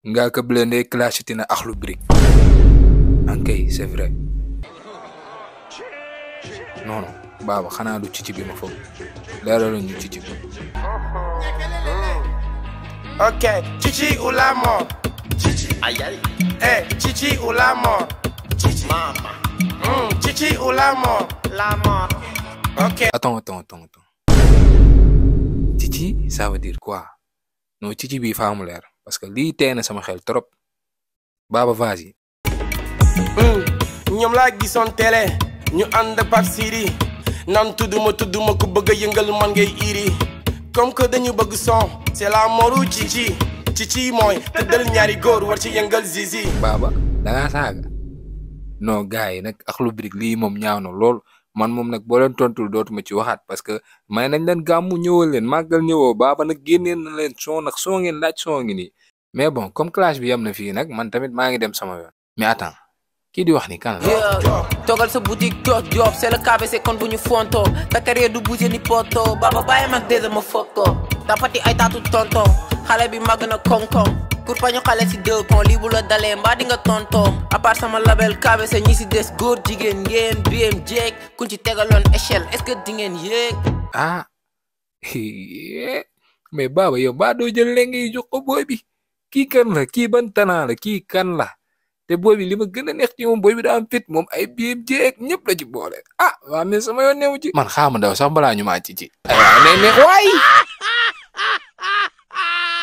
nga ka blende clashati na axlu brick ankay c'est vrai non non baaba xanaa du cici bi ma foog leeral ñu cici bi Ok, Chichi ou la mort Aïe aïe. Eh, Chichi ou la mort Mama. Hmm, Chichi ou la mort La mort. Ok. attends attends attends attends cici ça veut dire quoi non cici bi faa mu leer parce que lii tee na sama xel trop baaba vas-y Hmm, ñoom laa gisoon télé ñu ànd Pape Siri naan tudduma tudduma ku bëgg a yëngal man ngay iri comme que dañu bëgg son c'est la moru Chichi Chichi mooy tëddal ñaari góor war ci yëngal zizi baaba dangaa saaga non gars yi nag axlu brick lii moom ñaaw na lool man moom nag boo leen tontul dootuma ci waxaat parce que may nañ leen gàmmu ñëwal leen màggal ñëwoo baaba nag génneen na leen son nag soo ngeen laaj soo ngi nii mais bon comme clash bi yam na fii nag man tamit maa ngi dem sama yoon mais attends kii di wax ni kan la Yeah. Toggal sa boutique job job c'est le KBC kon bu ñu fonto ta carrière du bouger ni poto baba bàyyi mag dèjà ma foto tapati ay taatu tonton xale bi màgg na koŋ-koŋ pour pañu xale si deux pont lii bu la dalee mbaa di nga tonton à part sama label KBC ñi si des góor jigéen ngeen BM jeeg kuñ ci tegaloon échelle est-ce que di ngeen yéeg ah mais baaba yow baa doo jël lenge yi jox ko booy bi kii kan la kii ban tanaa la kii kan la te booy bi li ma gën a neex ci moom booy bi daa am fit moom ay biim jeeg ñëpp la ci boole ah waa mais sama yoon newu ci man xaama daw sax balaa ñu maa ci ci ay waay ne ne waay